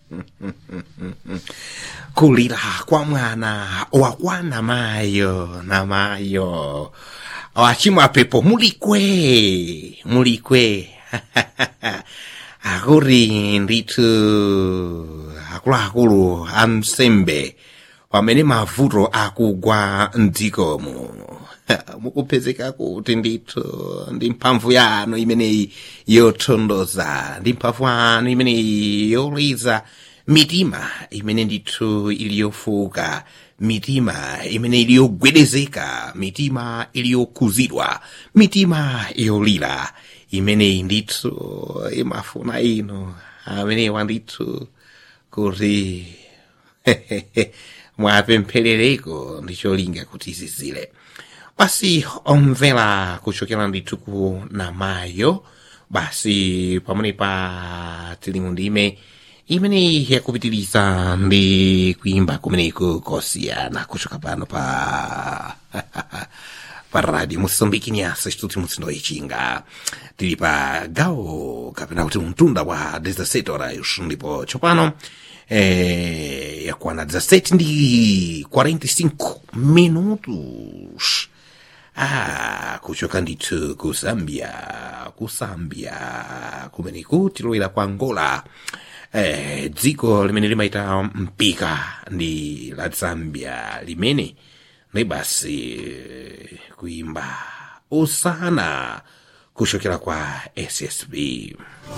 kulira kwa mwana wakwana mayo na mayo wachimwa pepo mulikwe mulikwe akuri ndithu akuluakulu amsembe pamene mavuto akugwa mdzikomo mukupezeka kuti ndithu ndi mphamvu yanu imeneyi yotondoza ndi mphamvu yanu imeneyi yoliza mitima imene ndithu ili yofuka mitima imene ili yogwedezeka mitima ili yokhuzidwa mitima yolira imeneyi ndithu imafuna inu amenewa ndithu kuti mwapempherereko ndi cholinga kuti zizile basi omvera kuchokera ndithu ku namayo basi pamene pa tili mu ndime imene yakupitiriza ndi kuimba kumeneko kosiyana kuchoka pano pa pa radio moçambique nyasa instituto mutsindo ichinga tili pa gawo kapena kuti mtunda wa 17 horas ndipo tsopano eh, yakwana 17 ndi 45 minutos ah kuchoka ndithu ku zambia ku zambia kumeneko tilowera ku angola eh, dziko limene limaita mpika ndi la zambia limene ndi basi kuimba usana kuchokera kwa ssb